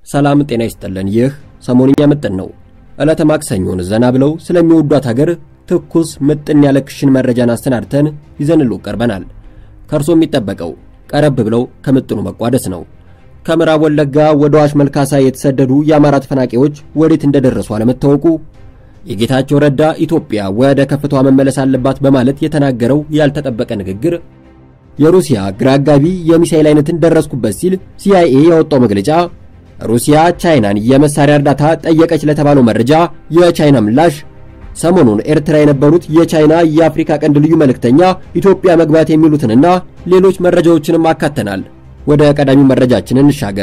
ሰላም ጤና ይስጥልን። ይህ ሰሞንኛ ምጥን ነው። ዕለተ ማክሰኞን ዘና ብለው ስለሚወዷት ሀገር ትኩስ ምጥን ያለ ክሽን መረጃን አሰናድተን ይዘንሉ ቀርበናል። ከእርሶ የሚጠበቀው ቀረብ ብለው ከምጥኑ መቋደስ ነው። ከምዕራብ ወለጋ ወደ አዋሽ መልካሳ የተሰደዱ የአማራ ተፈናቃዮች ወዴት እንደደረሱ አለመታወቁ፣ የጌታቸው ረዳ ኢትዮጵያ ወደ ከፍታዋ መመለስ አለባት በማለት የተናገረው ያልተጠበቀ ንግግር፣ የሩሲያ ግራ አጋቢ የሚሳኤል አይነትን ደረስኩበት ሲል ሲአይኤ ያወጣው መግለጫ፣ ሩሲያ ቻይናን የመሳሪያ እርዳታ ጠየቀች ለተባለው መረጃ የቻይና ምላሽ፣ ሰሞኑን ኤርትራ የነበሩት የቻይና የአፍሪካ ቀንድ ልዩ መልእክተኛ ኢትዮጵያ መግባት የሚሉትንና ሌሎች መረጃዎችንም አካተናል። ወደ ቀዳሚው መረጃችን እንሻገር።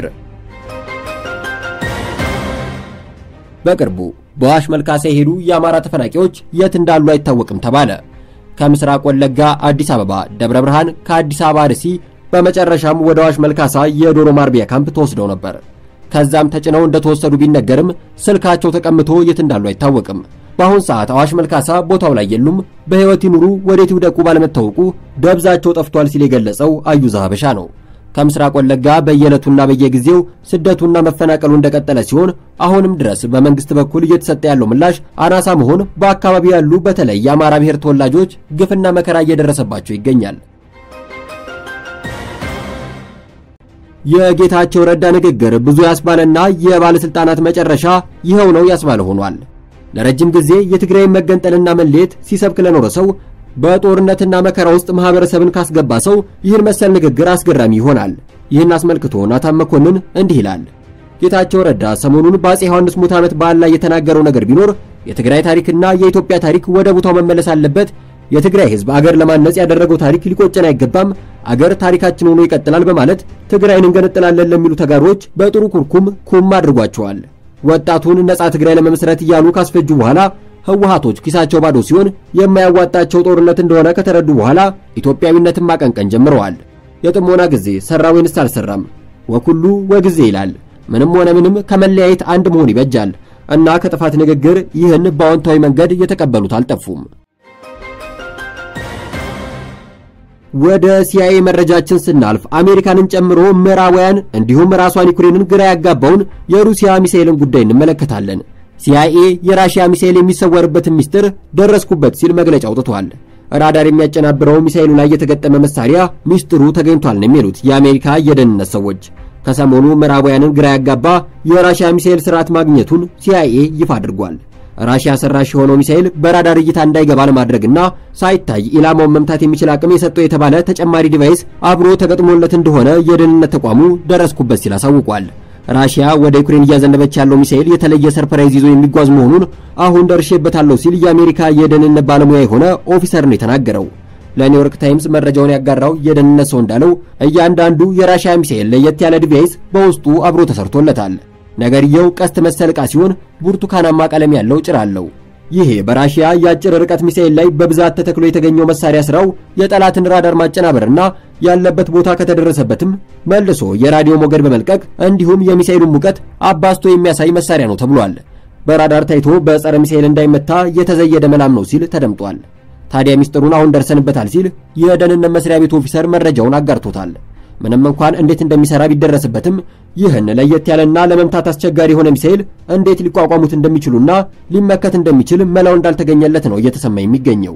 በቅርቡ በአዋሽ መልካሳ የሄዱ የአማራ ተፈናቃዮች የት እንዳሉ አይታወቅም ተባለ። ከምስራቅ ወለጋ አዲስ አበባ ደብረ ብርሃን፣ ከአዲስ አበባ አርሲ፣ በመጨረሻም ወደ አዋሽ መልካሳ የዶሮ ማርቢያ ካምፕ ተወስደው ነበር። ከዛም ተጭነው እንደተወሰዱ ቢነገርም ስልካቸው ተቀምቶ የት እንዳሉ አይታወቅም። በአሁን ሰዓት አዋሽ መልካሳ ቦታው ላይ የሉም። በሕይወት ይኑሩ ወዴት ይውደቁ ባለመታወቁ ደብዛቸው ጠፍቷል ሲል የገለጸው አዩዛ ሀበሻ ነው። ከምስራቅ ወለጋ በየዕለቱና በየጊዜው ስደቱና መፈናቀሉ እንደቀጠለ ሲሆን አሁንም ድረስ በመንግስት በኩል እየተሰጠ ያለው ምላሽ አናሳ መሆን በአካባቢው ያሉ በተለይ የአማራ ብሔር ተወላጆች ግፍና መከራ እየደረሰባቸው ይገኛል። የጌታቸው ረዳ ንግግር ብዙ ያስባለና የባለስልጣናት መጨረሻ ይኸው ነው ያስባለ ሆኗል። ለረጅም ጊዜ የትግራይን መገንጠልና መለየት ሲሰብክ ለኖረ ሰው በጦርነትና መከራ ውስጥ ማህበረሰብን ካስገባ ሰው ይህን መሰል ንግግር አስገራሚ ይሆናል። ይህን አስመልክቶ ናታን መኮንን እንዲህ ይላል። ጌታቸው ረዳ ሰሞኑን በአፄ ዮሐንስ ሙት ዓመት በዓል ላይ የተናገረው ነገር ቢኖር የትግራይ ታሪክና የኢትዮጵያ ታሪክ ወደ ቦታው መመለስ አለበት። የትግራይ ሕዝብ አገር ለማነጽ ያደረገው ታሪክ ሊቆጨን አይገባም። አገር ታሪካችን ሆኖ ይቀጥላል በማለት ትግራይን እንገነጥላለን ለሚሉ ተጋሮች በጥሩ ኩርኩም ኩም አድርጓቸዋል። ወጣቱን ነጻ ትግራይ ለመመስረት እያሉ ካስፈጁ በኋላ ህወሓቶች ኪሳቸው ባዶ ሲሆን የማያዋጣቸው ጦርነት እንደሆነ ከተረዱ በኋላ ኢትዮጵያዊነትን ማቀንቀን ጀምረዋል። የጥሞና ጊዜ ሰራ ወይንስ አልሰራም? ወኩሉ ወጊዜ ይላል። ምንም ሆነ ምንም ከመለያየት አንድ መሆን ይበጃል እና ከጥፋት ንግግር ይህን በአዎንታዊ መንገድ የተቀበሉት አልጠፉም። ወደ ሲአይኤ መረጃችን ስናልፍ አሜሪካንን ጨምሮ ምዕራባውያን እንዲሁም ራሷን ዩክሬንን ግራ ያጋባውን የሩሲያ ሚሳኤልን ጉዳይ እንመለከታለን። ሲአይኤ የራሽያ ሚሳኤል የሚሰወርበትን ሚስጥር ደረስኩበት ሲል መግለጫ አውጥቷል። ራዳር የሚያጨናብረው ሚሳኤሉ ላይ የተገጠመ መሳሪያ ሚስጥሩ ተገኝቷል ነው የሚሉት የአሜሪካ የደህንነት ሰዎች። ከሰሞኑ ምዕራባውያንን ግራ ያጋባ የራሽያ ሚሳኤል ስርዓት ማግኘቱን ሲአይኤ ይፋ አድርጓል። ራሽያ ሰራሽ የሆነው ሚሳኤል በራዳር እይታ እንዳይገባ ለማድረግና ሳይታይ ኢላማውን መምታት የሚችል አቅም የሰጠው የተባለ ተጨማሪ ዲቫይስ አብሮ ተገጥሞለት እንደሆነ የደህንነት ተቋሙ ደረስኩበት ሲል አሳውቋል። ራሽያ ወደ ዩክሬን እያዘነበች ያለው ሚሳኤል የተለየ ሰርፕራይዝ ይዞ የሚጓዝ መሆኑን አሁን ደርሼበታለሁ ሲል የአሜሪካ የደህንነት ባለሙያ የሆነ ኦፊሰር ነው የተናገረው። ለኒውዮርክ ታይምስ መረጃውን ያጋራው የደህንነት ሰው እንዳለው እያንዳንዱ የራሽያ ሚሳኤል ለየት ያለ ዲቫይስ በውስጡ አብሮ ተሰርቶለታል። ነገርየው ቀስት መሰል ዕቃ ሲሆን ብርቱካናማ ቀለም ያለው ጭራ አለው። ይሄ በራሽያ የአጭር ርቀት ሚሳኤል ላይ በብዛት ተተክሎ የተገኘው መሳሪያ ስራው የጠላትን ራዳር ማጨናበርና ያለበት ቦታ ከተደረሰበትም መልሶ የራዲዮ ሞገድ በመልቀቅ እንዲሁም የሚሳኤሉን ሙቀት አባስቶ የሚያሳይ መሳሪያ ነው ተብሏል። በራዳር ታይቶ በጸረ ሚሳኤል እንዳይመታ የተዘየደ መላም ነው ሲል ተደምጧል። ታዲያ ሚስጥሩን አሁን ደርሰንበታል ሲል የደህንነት መስሪያ ቤቱ ኦፊሰር መረጃውን አጋርቶታል። ምንም እንኳን እንዴት እንደሚሰራ ቢደረስበትም ይህን ለየት ያለና ለመምታት አስቸጋሪ የሆነ ሚሳኤል እንዴት ሊቋቋሙት እንደሚችሉና ሊመከት እንደሚችል መላው እንዳልተገኘለት ነው እየተሰማ የሚገኘው።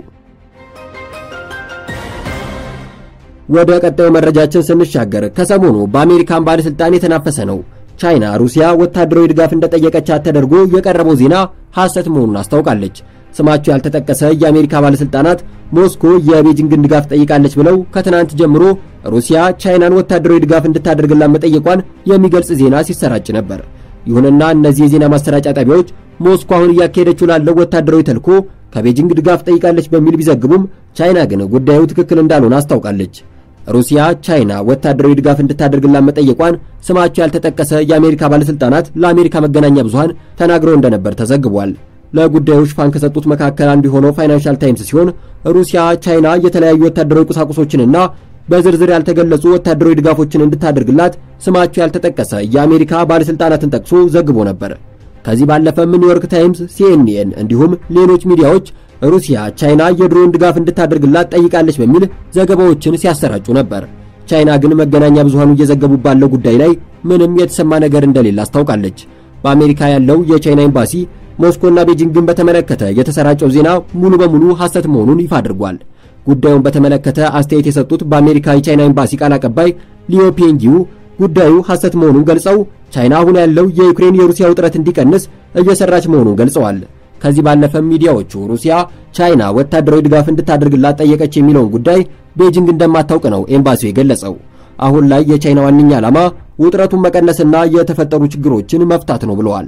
ወደ ቀጣዩ መረጃችን ስንሻገር ከሰሞኑ በአሜሪካን ባለስልጣን የተናፈሰ ነው። ቻይና ሩሲያ ወታደራዊ ድጋፍ እንደጠየቀቻት ተደርጎ የቀረበው ዜና ሐሰት መሆኑን አስታውቃለች። ስማቸው ያልተጠቀሰ የአሜሪካ ባለስልጣናት ሞስኮ የቤጂንግን ድጋፍ ጠይቃለች ብለው ከትናንት ጀምሮ ሩሲያ ቻይናን ወታደራዊ ድጋፍ እንድታደርግላት መጠየቋን የሚገልጽ ዜና ሲሰራጭ ነበር። ይሁንና እነዚህ የዜና ማሰራጫ ጣቢያዎች ሞስኮ አሁን እያካሄደችው ላለው ወታደራዊ ተልዕኮ ከቤጂንግ ድጋፍ ጠይቃለች በሚል ቢዘግቡም ቻይና ግን ጉዳዩ ትክክል እንዳልሆነ አስታውቃለች። ሩሲያ ቻይና ወታደራዊ ድጋፍ እንድታደርግላት መጠየቋን ስማቸው ያልተጠቀሰ የአሜሪካ ባለስልጣናት ለአሜሪካ መገናኛ ብዙሃን ተናግረው እንደነበር ተዘግቧል። ለጉዳዩ ሽፋን ከሰጡት መካከል አንዱ የሆነው ፋይናንሻል ታይምስ ሲሆን ሩሲያ ቻይና የተለያዩ ወታደራዊ ቁሳቁሶችንና በዝርዝር ያልተገለጹ ወታደራዊ ድጋፎችን እንድታደርግላት ስማቸው ያልተጠቀሰ የአሜሪካ ባለስልጣናትን ጠቅሶ ዘግቦ ነበር። ከዚህ ባለፈም ኒውዮርክ ታይምስ፣ ሲኤንኤን እንዲሁም ሌሎች ሚዲያዎች ሩሲያ ቻይና የድሮን ድጋፍ እንድታደርግላት ጠይቃለች በሚል ዘገባዎችን ሲያሰራጩ ነበር። ቻይና ግን መገናኛ ብዙሃኑ እየዘገቡ ባለው ጉዳይ ላይ ምንም የተሰማ ነገር እንደሌለ አስታውቃለች። በአሜሪካ ያለው የቻይና ኤምባሲ ሞስኮና ቤጂንግን በተመለከተ የተሰራጨው ዜና ሙሉ በሙሉ ሐሰት መሆኑን ይፋ አድርጓል። ጉዳዩን በተመለከተ አስተያየት የሰጡት በአሜሪካ የቻይና ኤምባሲ ቃል አቀባይ ሊዮ ፒንጊው ጉዳዩ ሐሰት መሆኑን ገልጸው ቻይና አሁን ያለው የዩክሬን የሩሲያ ውጥረት እንዲቀንስ እየሰራች መሆኑን ገልጸዋል። ከዚህ ባለፈም ሚዲያዎቹ ሩሲያ ቻይና ወታደራዊ ድጋፍ እንድታደርግላት ጠየቀች የሚለውን ጉዳይ ቤጂንግ እንደማታውቅ ነው ኤምባሲው የገለጸው። አሁን ላይ የቻይና ዋነኛ ዓላማ ውጥረቱን መቀነስና የተፈጠሩ ችግሮችን መፍታት ነው ብለዋል።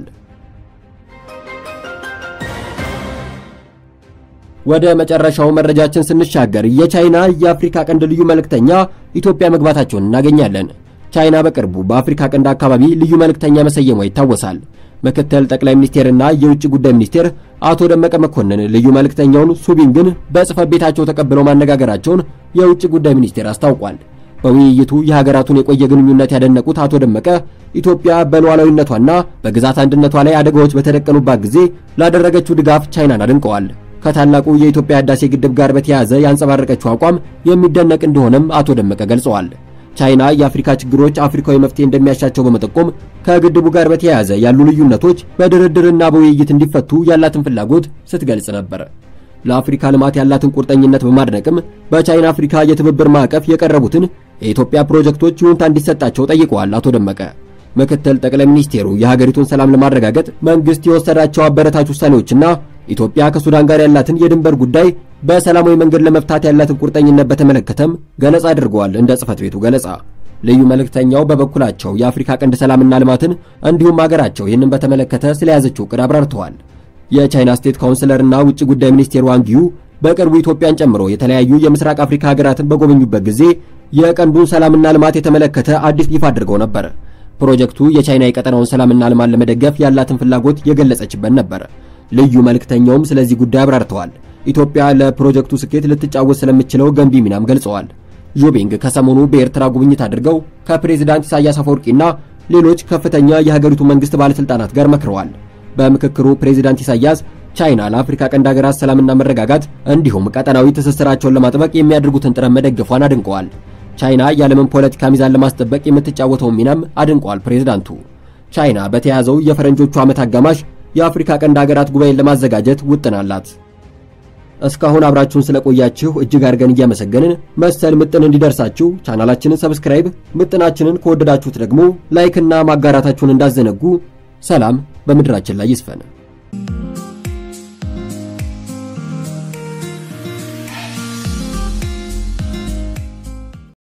ወደ መጨረሻው መረጃችን ስንሻገር የቻይና የአፍሪካ ቀንድ ልዩ መልእክተኛ ኢትዮጵያ መግባታቸውን እናገኛለን። ቻይና በቅርቡ በአፍሪካ ቀንድ አካባቢ ልዩ መልእክተኛ መሰየሟ ይታወሳል። ምክትል ጠቅላይ ሚኒስቴርና የውጭ ጉዳይ ሚኒስቴር አቶ ደመቀ መኮንን ልዩ መልእክተኛውን ሱቢንግን በጽህፈት ቤታቸው ተቀብለው ማነጋገራቸውን የውጭ ጉዳይ ሚኒስቴር አስታውቋል። በውይይቱ የሀገራቱን የቆየ ግንኙነት ያደነቁት አቶ ደመቀ ኢትዮጵያ በሉዓላዊነቷና በግዛት አንድነቷ ላይ አደጋዎች በተደቀኑባት ጊዜ ላደረገችው ድጋፍ ቻይናን አድንቀዋል። ከታላቁ የኢትዮጵያ ህዳሴ ግድብ ጋር በተያያዘ ያንጸባረቀችው አቋም የሚደነቅ እንደሆነም አቶ ደመቀ ገልጸዋል። ቻይና የአፍሪካ ችግሮች አፍሪካዊ መፍትሄ እንደሚያሻቸው በመጠቆም ከግድቡ ጋር በተያያዘ ያሉ ልዩነቶች በድርድርና በውይይት እንዲፈቱ ያላትን ፍላጎት ስትገልጽ ነበር። ለአፍሪካ ልማት ያላትን ቁርጠኝነት በማድነቅም በቻይና አፍሪካ የትብብር ማዕቀፍ የቀረቡትን የኢትዮጵያ ፕሮጀክቶች ይሁንታ እንዲሰጣቸው ጠይቀዋል አቶ ደመቀ። ምክትል ጠቅላይ ሚኒስቴሩ የሀገሪቱን ሰላም ለማረጋገጥ መንግስት የወሰዳቸው አበረታች ውሳኔዎችና ኢትዮጵያ ከሱዳን ጋር ያላትን የድንበር ጉዳይ በሰላማዊ መንገድ ለመፍታት ያላትን ቁርጠኝነት በተመለከተም ገለጻ አድርገዋል። እንደ ጽህፈት ቤቱ ገለጻ ልዩ መልእክተኛው በበኩላቸው የአፍሪካ ቀንድ ሰላምና ልማትን እንዲሁም ሀገራቸው ይህንን በተመለከተ ስለያዘችው ዕቅድ አብራርተዋል። የቻይና ስቴት ካውንስለርና ውጭ ጉዳይ ሚኒስቴር ዋንጊዩ በቅርቡ ኢትዮጵያን ጨምሮ የተለያዩ የምስራቅ አፍሪካ ሀገራትን በጎበኙበት ጊዜ የቀንዱን ሰላምና ልማት የተመለከተ አዲስ ይፋ አድርገው ነበር። ፕሮጀክቱ የቻይና የቀጠናውን ሰላምና ልማት ለመደገፍ ያላትን ፍላጎት የገለጸችበት ነበር። ልዩ መልእክተኛውም ስለዚህ ጉዳይ አብራርተዋል። ኢትዮጵያ ለፕሮጀክቱ ስኬት ልትጫወት ስለምችለው ገንቢ ሚናም ገልጸዋል። ዦቤንግ ከሰሞኑ በኤርትራ ጉብኝት አድርገው ከፕሬዝዳንት ኢሳያስ አፈወርቂና ሌሎች ከፍተኛ የሀገሪቱ መንግስት ባለስልጣናት ጋር መክረዋል። በምክክሩ ፕሬዝዳንት ኢሳያስ ቻይና ለአፍሪካ ቀንድ ሀገራት ሰላምና መረጋጋት እንዲሁም ቀጠናዊ ትስስራቸውን ለማጥበቅ የሚያደርጉትን ጥረት መደገፏን አድንቀዋል። ቻይና የዓለምን ፖለቲካ ሚዛን ለማስጠበቅ የምትጫወተውን ሚናም አድንቀዋል ፕሬዝዳንቱ። ቻይና በተያዘው የፈረንጆቹ ዓመት አጋማሽ የአፍሪካ ቀንድ ሀገራት ጉባኤን ለማዘጋጀት ውጥን አላት። እስካሁን አብራችሁን ስለቆያችሁ እጅግ አድርገን እያመሰገንን መሰል ምጥን እንዲደርሳችሁ ቻናላችንን ሰብስክራይብ፣ ምጥናችንን ከወደዳችሁት ደግሞ ላይክና ማጋራታችሁን እንዳዘነጉ። ሰላም በምድራችን ላይ ይስፈን።